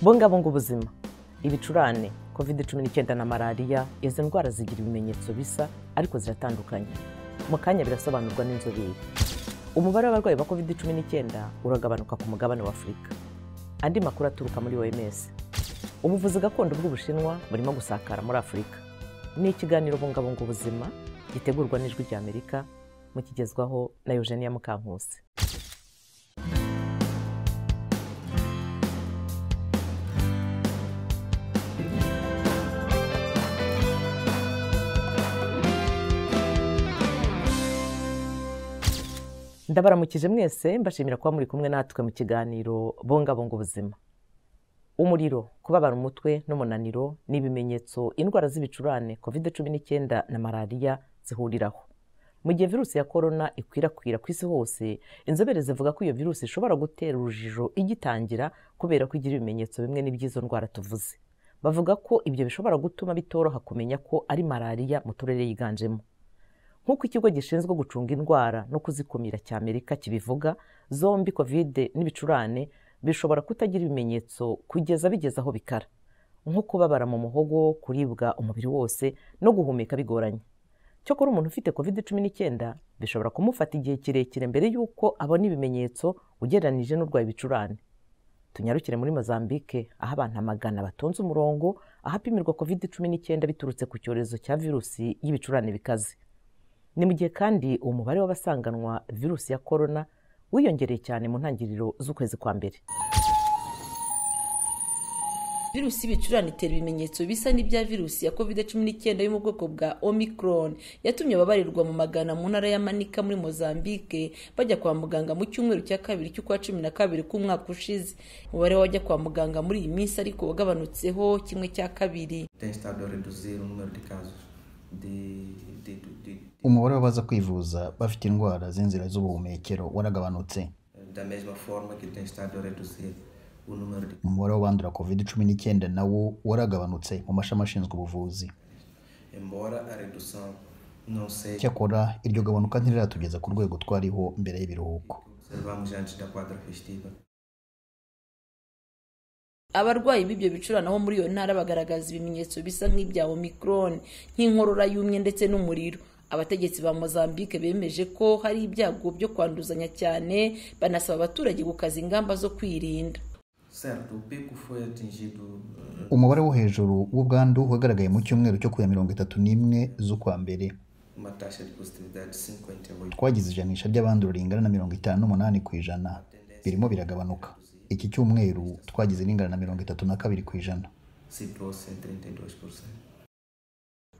bungabunga ubuzima ibicurane covid cumi n'icyenda na malariya izi ndwara zigira ibimenyetso bisa ariko ziratandukanye mu kanya birasobanurwa n'inzobere umubare w'abarwayi ba covid cumi n'icyenda uragabanuka ku mugabane w'afurika andi makuru aturuka muri oms ubuvuzi gakondo bw'ubushinwa burimo gusakara muri afurika ni ikiganiro bungabunga ubuzima gitegurwa n'ijwi ry'amerika mukigezwaho na eugenia mukankusi ndabaramukije mwese mbashimira kuba muri kumwe natwe mu kiganiro bungabunga ubuzima umuriro kubabara umutwe n'umunaniro ni ibimenyetso indwara z'ibicurane covid cumi n'icyenda na malariya zihuriraho mu gihe virusi ya korona ikwirakwira ku isi hose inzobere zivuga ko iyo virusi ishobora gutera urujijo igitangira kubera ko igira ibimenyetso bimwe n'iby'izo ndwara tuvuze bavuga ko ibyo bishobora gutuma bitoroha kumenya ko ari malariya mu turere yiganjemo nk'uko ikigo gishinzwe gucunga indwara no kuzikumira cy'amerika kibivuga zombi kovide n'ibicurane bishobora kutagira ibimenyetso kugeza bigeze aho bikara nko kubabara mu muhogo kuribwa umubiri wose no guhumeka bigoranye cyokora umuntu ufite kovide cumi n'icyenda bishobora kumufata igihe kirekire mbere y'uko abona ibimenyetso ugereranyije n'urwaye ibicurane tunyarukire muri mozambique aho abantu amagana batonze umurongo ahapimirwa kovide cumi n'icyenda biturutse ku cyorezo cya virusi y'ibicurane bikaze ni mu gihe kandi umubare w'abasanganwa virusi ya korona wiyongereye cyane mu ntangiriro z'ukwezi kwa mbere virusi y'ibicurane itera ibimenyetso bisa n'ibya virusi ya covid cumi n'icyenda yo mu bwoko bwa omicron yatumye ababarirwa mu magana mu ntara ya manika muri mozambique bajya kwa muganga mu cyumweru cya kabiri cy'ukwa cumi na kabiri k'umwaka ushize umubare w'abajya kwa muganga muri iyi minsi ariko wagabanutseho kimwe cya kabiri umubare w'abaza kwivuza bafite indwara z'inzira z'ubuhumekero waragabanutse umubare w'abandura covid cumi n'icyenda nawo waragabanutse mu mashami ashinzwe ubuvuzi cyakora iryo gabanuka ntiriratugiza ku rwego twariho mbere y'ibiruhuko abarwayi b'ibyo bicurane bo muri iyo ntara bagaragaza ibimenyetso bisa nk'ibya omicron nk'inkorora y'umye ndetse n'umuriro abategetsi ba mozambique bemeje ko hari ibyago byo kwanduzanya cyane banasaba abaturage gukaza ingamba zo kwirinda umubare wo hejuru w'ubwandu wagaragaye mu cyumweru cyo ku ya mirongo itatu n'imwe z'ukwa mbere twagize ijanisha ry'abandura ringana na mirongo itanu n'umunani ku ijana birimo biragabanuka iki cyumweru twagize ringana na mirongo itatu na kabiri ku ijana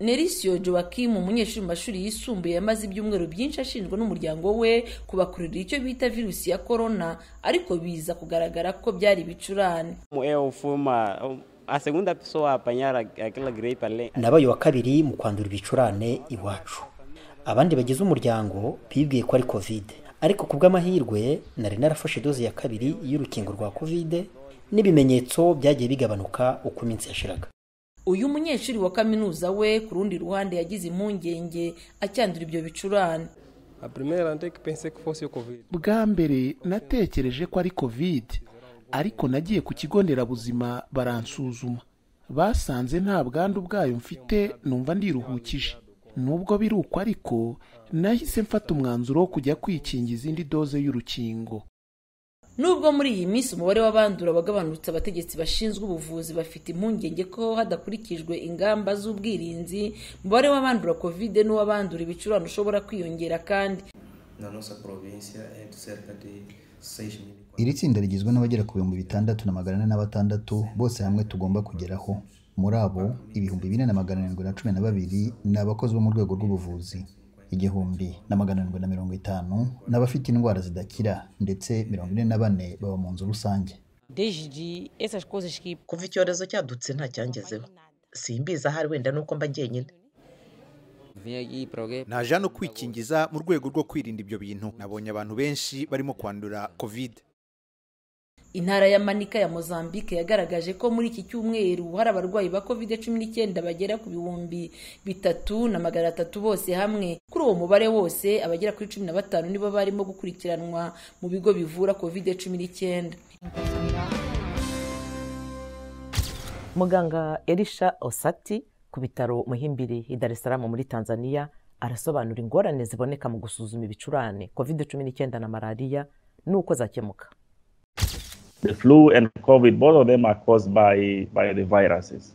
Nerisio Joachim umunyeshuri mu mashuri yisumbuye yamaze ibyumweru byinshi ashinjwa n'umuryango we kubakururira icyo bita virusi ya korona ariko biza kugaragara ko byari ibicurane nabaye uwa kabiri mu kwandura ibicurane iwacu abandi bagize umuryango bibwiye ko ari kovide ariko ku bw'amahirwe nari narafashe doze ya kabiri y'urukingo rwa kovide n'ibimenyetso byagiye bigabanuka uko iminsi yashiraga uyu munyeshuri wa kaminuza we ku rundi ruhande yagize impungenge acyandura ibyo bicurane bwa mbere natekereje ko ari covid ariko nagiye ku kigo nderabuzima baransuzuma basanze nta bwandu bwayo mfite numva ndiruhukije nubwo biri uko ariko nahise mfata umwanzuro wo kujya kwikinga izindi doze y'urukingo nubwo muri iyi minsi umubare w'abandura wagabanutse abategetsi bashinzwe ubuvuzi bafite impungenge ko hadakurikijwe ingamba z'ubwirinzi umubare w'abandura kovide n'uw'abandura ibicurane ushobora kwiyongera kandi iri tsinda rigizwe n'abagera ku bihumbi bitandatu na magana ane na batandatu bose hamwe tugomba kugeraho muri abo ibihumbi bine na magana arindwi na cumi na babiri ni abakozi bo mu rwego rw'ubuvuzi igihumbi na magana arindwi na mirongo itanu n'abafite indwara zidakira ndetse mirongo ine na bane baba mu nzu rusange kuva icyorezo cyadutse nta cyangezeho simbizi ahari wenda nuko mba njyenyine naje hano kwikingiza mu rwego rwo kwirinda ibyo bintu nabonye abantu benshi barimo kwandura kovide intara ya manika ya mozambique yagaragaje ko muri iki cyumweru hari abarwayi ba covid cumi n'icyenda bagera ku bihumbi bitatu na magana atatu bose hamwe kuri uwo mubare wose abagera kuri cumi na batanu nibo barimo gukurikiranwa mu bigo bivura covid cumi n'icyenda muganga elisha osati ku bitaro muhimbiri i dar es salaam muri tanzania arasobanura ingorane ziboneka mu gusuzuma ibicurane covid cumi n'icyenda na malariya n'uko zakemuka The flu and COVID, both of them are caused by, by the viruses.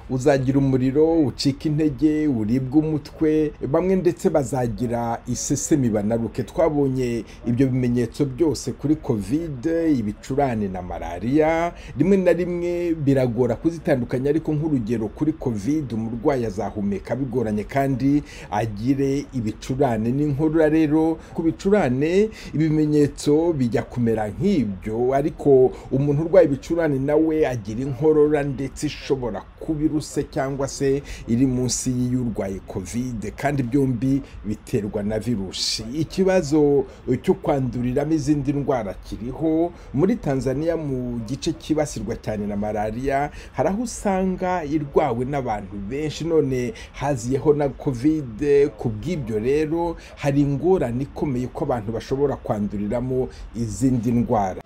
uzagira umuriro ucika intege uribwa umutwe bamwe ndetse bazagira isesemi banaruke twabonye ibyo bimenyetso byose kuri kovide ibicurane na malariya rimwe na rimwe biragora kuzitandukanya ariko nk'urugero kuri kovide umurwayi azahumeka bigoranye kandi agire ibicurane n'inkorora rero ku bicurane ibimenyetso bijya kumera nk'ibyo ariko umuntu urwaye ibicurane nawe agira inkorora ndetse ishobora kuba iruse cyangwa se iri munsi y'urwaye kovide kandi byombi biterwa na virusi ikibazo cyo kwanduriramo izindi ndwara kiriho muri tanzania mu gice cyibasirwa cyane na malariya hari aho usanga irwawe n'abantu benshi none haziyeho na kovide ku bw'ibyo rero hari ingorane ikomeye ko abantu bashobora kwanduriramo izindi ndwara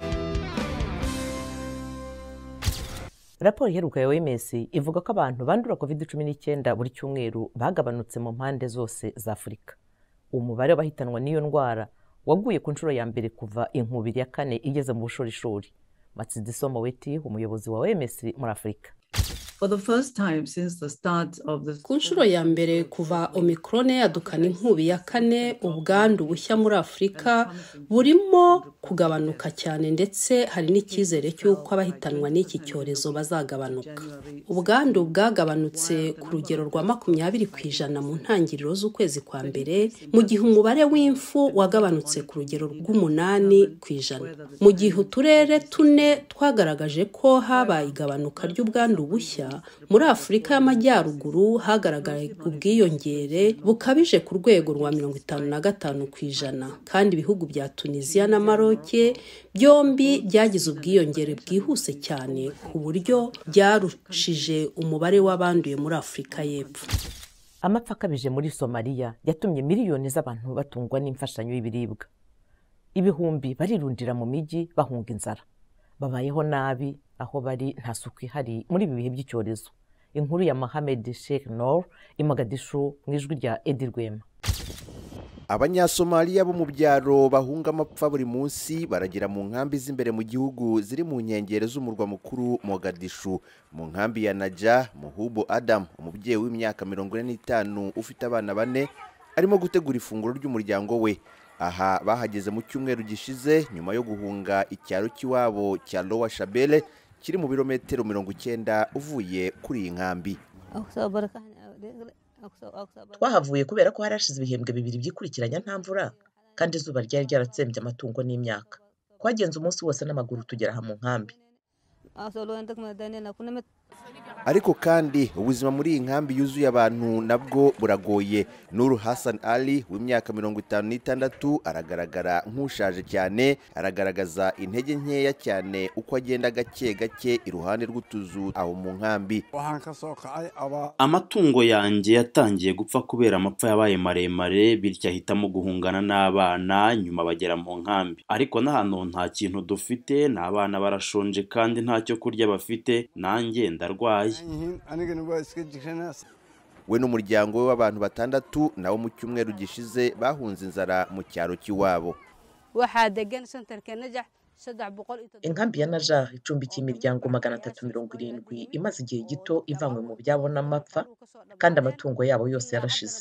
raporo iheruka ya oms ivuga ko abantu bandura covid cumi n'icyenda buri cyumweru bagabanutse mu mpande zose za afurika umubare w'abahitanwa n'iyo ndwara waguye ku nshuro ya mbere kuva inkubiri ya kane igeze mu bushorishori matsidiso moweti umuyobozi wa oms muri afurika ku nshuro ya mbere kuva omikorone yadukana inkubi ya kane ubwandu bushya muri afurika burimo kugabanuka cyane ndetse hari n'icyizere cy'uko abahitanwa n'iki cyorezo bazagabanuka ubwandu bwagabanutse ku rugero rwa makumyabiri ku ijana mu ntangiriro z'ukwezi kwa mbere mu gihe umubare w'imfu wagabanutse ku rugero rw'umunani ku ijana mu gihe uturere tune twagaragaje ko habaye igabanuka ry'ubwandu bushya muri afurika y'amajyaruguru hagaragaye ubwiyongere bukabije ku rwego rwa mirongo itanu na gatanu ku ijana kandi ibihugu bya tunisiya na maroke byombi byagize ubwiyongere bwihuse cyane ku buryo byarushije umubare w'abanduye muri afurika y'epfo amapfa akabije muri somaliya yatumye miliyoni z'abantu batungwa n'imfashanyo y'ibiribwa ibihumbi barirundira mu mijyi bahunga inzara babayeho nabi aho bari nta suku ihari muri ibi bihe by'icyorezo inkuru ya mohamed sheikh nor imagadishu mu ijwi rya edi rwema abanyasomaliya bo mu byaro bahunga amapfa buri munsi baragira mu nkambi z'imbere mu gihugu ziri mu nkengero z'umurwa mukuru mogadishu mu nkambi ya naja muhubu adam umubyeyi w'imyaka mirongo ine n'itanu ufite abana bane arimo gutegura ifunguro ry'umuryango we aha bahageze mu cyumweru gishize nyuma yo guhunga icyaro cy'iwabo cya lowa shabele kiri mu birometero mirongo icyenda uvuye kuri iyi nkambi twahavuye kubera ko hari hashize ibihembwe bibiri by'ikurikiranya nta mvura kandi izuba ryari ryaratsembye amatungo n'imyaka twagenze umunsi wose n'amaguru tugera aha mu nkambi ariko kandi ubuzima muri iyi nkambi yuzuye abantu nabwo buragoye nuru Hassan ali w'imyaka mirongo itanu n'itandatu aragaragara nk'ushaje cyane aragaragaza intege nkeya cyane uko agenda gake gake iruhande rw'utuzu aho mu nkambi amatungo yanjye yatangiye gupfa kubera amapfa yabaye maremare bityo ahitamo guhungana n'abana nyuma bagera mu nkambi ariko n'ahantu nta kintu dufite ni abana barashonje kandi ntacyo kurya bafite nanjye ndarwaye we n'umuryango we w'abantu batandatu nabo mu cyumweru gishize bahunze inzara mu cyaro cy'iwabo inkambi ya naja icumbikiye imiryango magana atatu mirongo irindwi imaze igihe gito ivanywe mu byabo n'amapfa kandi amatungo yabo yose yarashize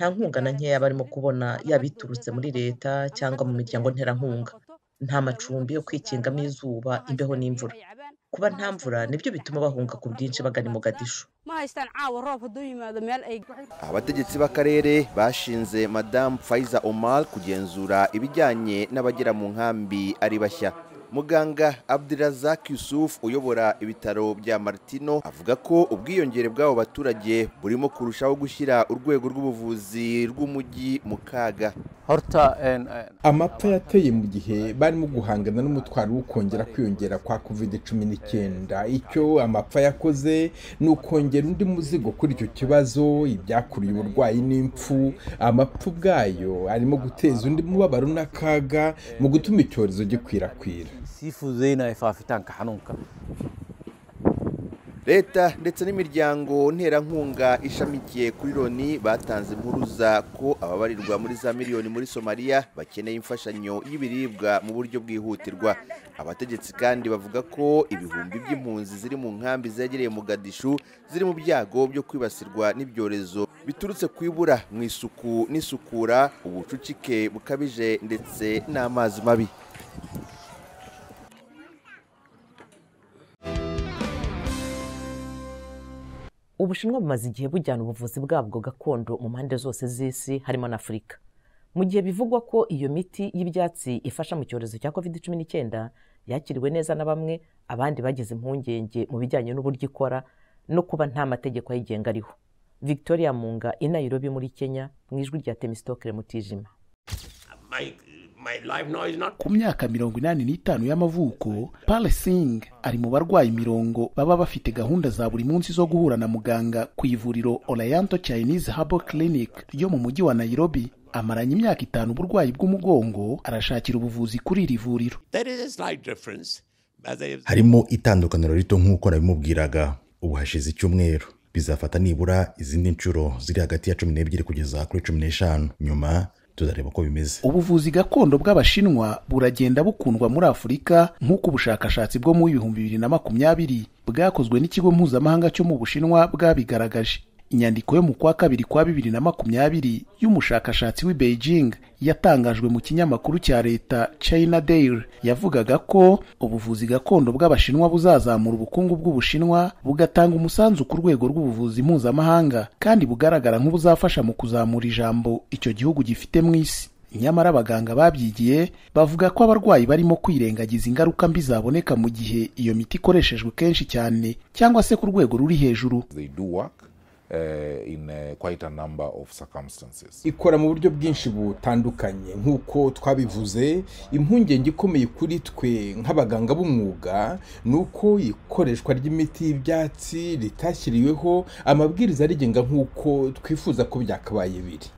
nta nkunga na nkeya barimo kubona yaba iturutse muri leta cyangwa mu miryango nterankunga nta macumbi yo kwikingamo izuba imbeho n'imvura kuba nta mvura nibyo bituma bahunga ku bwinshi bagana i mugadishu abategetsi b'akarere bashinze madamu fayiza omar kugenzura ibijyanye n'abagera mu nkambi ari bashya muganga abdirazak yusuf uyobora ibitaro bya martino avuga ko ubwiyongere bw'abo baturage burimo kurushaho gushyira urwego rw'ubuvuzi rw'umujyi mu kaga amapfa yateye mu gihe barimo guhangana n'umutwaro wo kongera kwiyongera kwa covid cumi n'icyenda icyo amapfa yakoze ni ukongera undi muzigo kuri icyo kibazo ibyakuriye uburwayi n'impfu amapfa ubwayo arimo guteza undi mubabaro n'akaga mu gutuma icyorezo gikwirakwira leta ndetse n'imiryango nterankunga ishamikiye kuri loni batanze impuruza ko ababarirwa muri za miliyoni muri somaliya bakeneye imfashanyo y'ibiribwa mu buryo bwihutirwa abategetsi kandi bavuga ko ibihumbi by'impunzi ziri mu nkambi zegereye mu gadishu ziri mu byago byo kwibasirwa n'ibyorezo biturutse ku ibura mu isuku n'isukura ubucucike bukabije ndetse n'amazi mabi ubushinwa bumaze igihe bujyana ubuvuzi bwabwo gakondo mu mpande zose z'isi harimo na afurika mu gihe bivugwa ko iyo miti y'ibyatsi ifasha mu cyorezo cya covid cumi n'icyenda yakiriwe neza na bamwe abandi bagize impungenge mu bijyanye n'uburyo ikora no kuba nta mategeko ayigenga ariho victoria munga i nairobi muri kenya mu ijwi rya temisitokire mutijima ku myaka mirongo inani n'itanu y'amavuko palasing ari mu barwayi mirongo baba bafite gahunda za buri munsi zo guhura na muganga ku ivuriro orayanto chinese harbor clinic ryo mu mujyi wa nairobi amaranye imyaka itanu uburwayi bw'umugongo arashakira ubuvuzi kuri iri vuriro harimo itandukaniro rito nk'uko nabimubwiraga ubu hashize icyumweru bizafata nibura izindi nshuro ziri hagati ya cumi n'ebyiri kugeza kuri cumi n'eshanu nyuma tuzareba uko bimeze ubuvuzi gakondo bw'abashinwa buragenda bukundwa muri afurika nk'uko ubushakashatsi bwo mu bihumbi bibiri na makumyabiri bwakozwe n'ikigo mpuzamahanga cyo mu bushinwa bwabigaragaje inyandiko yo mu kwa kabiri kwa bibiri na makumyabiri y'umushakashatsi w'i beijing yatangajwe mu kinyamakuru cya leta china daily yavugaga ko ubuvuzi gakondo bw'abashinwa buzazamura ubukungu bw'ubushinwa bugatanga umusanzu ku rwego rw'ubuvuzi mpuzamahanga kandi bugaragara nk'ubuzafasha mu kuzamura ijambo icyo gihugu gifite mu isi nyamara abaganga babyigiye bavuga ko abarwayi barimo kwirengagiza ingaruka mbi zaboneka mu gihe iyo miti ikoreshejwe kenshi cyane cyangwa se ku rwego ruri hejuru ikora mu buryo bwinshi butandukanye nk'uko twabivuze impungenge ikomeye kuri twe nk'abaganga b'umwuga ni uko ikoreshwa ry'imiti y'ibyatsi ritashyiriweho amabwiriza arigenga nk'uko twifuza ko byakabaye biri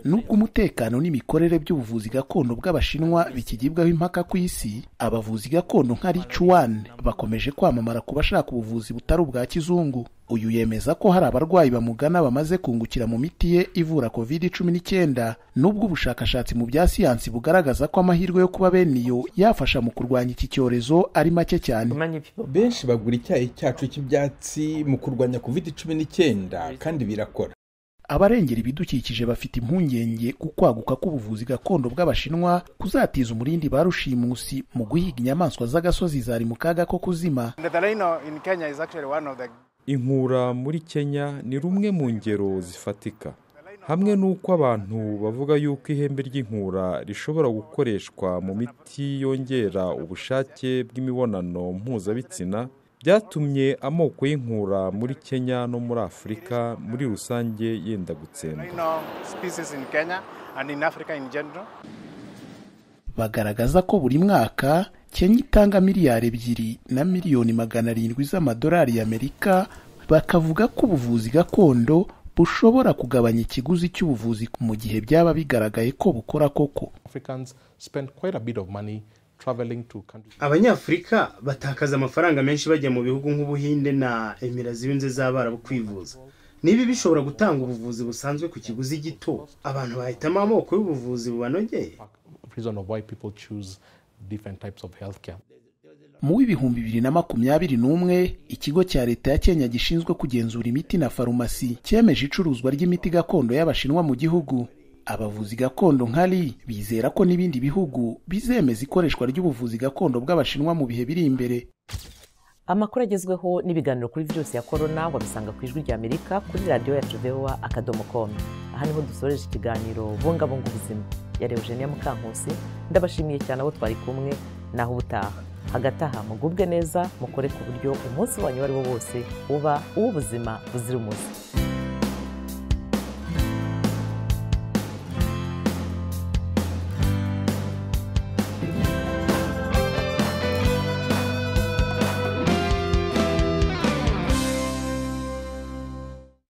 nubwo umutekano n'imikorere by'ubuvuzi gakondo bw'abashinwa bikigibwaho impaka ku isi abavuzi gakondo nka ricuwan bakomeje kwamamara ku bashaka ubuvuzi butari ubwa kizungu uyu yemeza ko hari abarwayi bamugana bamaze kungukira mu miti ye ivura covid cumi n'icyenda nubwo ubushakashatsi mu bya siyansi bugaragaza ko amahirwe yo kuba bene iyo yafasha mu kurwanya iki cyorezo ari make cyane benshi bagura icyayi cyacu cy'ibyatsi mu kurwanya covid cumi n'icyenda kandi birakora abarengera ibidukikije bafite impungenge ku kwaguka k'ubuvuzi gakondo bw'abashinwa kuzatiza umurindi ba rushimusi mu guhiga inyamaswa z'agasozi zari mu kaga ko kuzima inkura muri kenya ni rumwe mu ngero zifatika hamwe n'uko abantu bavuga yuko ihembe ry'inkura rishobora gukoreshwa mu miti yongera ubushake bw'imibonano mpuzabitsina byatumye amoko y'inkura muri kenya no muri afurika muri rusange yenda gutsemba bagaragaza ko buri mwaka kenya itanga miliyari ebyiri na miliyoni magana arindwi z'amadolari y'amerika bakavuga ko ubuvuzi gakondo bushobora kugabanya ikiguzi cy'ubuvuzi mu gihe byaba bigaragaye ko bukora koko abanyafurika batakaza amafaranga menshi bajya mu bihugu nk'ubuhinde na emira z'ibanze z'abarabu kwivuza niba bishobora gutanga ubuvuzi busanzwe ku kiguzi gito abantu bahitamo amoko y'ubuvuzi bubanogeye mu w'ibihumbi bibiri na makumyabiri n'umwe ikigo cya leta ya kenya gishinzwe kugenzura imiti na farumasi cyemeje icuruzwa ry'imiti gakondo y'abashinwa mu gihugu abavuzi gakondo nkari bizera ko n'ibindi bihugu bizemeza ikoreshwa ry'ubuvuzi gakondo bw'abashinwa mu bihe biri imbere amakuru agezweho n'ibiganiro kuri byose ya korona wabisanga ku ijwi ry'amerika kuri radiyo ya tuvewa akadomo komu aha niho dusoreje ikiganiro bungabunga ubuzima yari eugenia mukankusi ndabashimiye cyane abo twari kumwe naho ubutaha hagati aha mugubwe neza mukore ku buryo umunsi wanyu uwo ari wo wose uba uw'ubuzima buzira umuze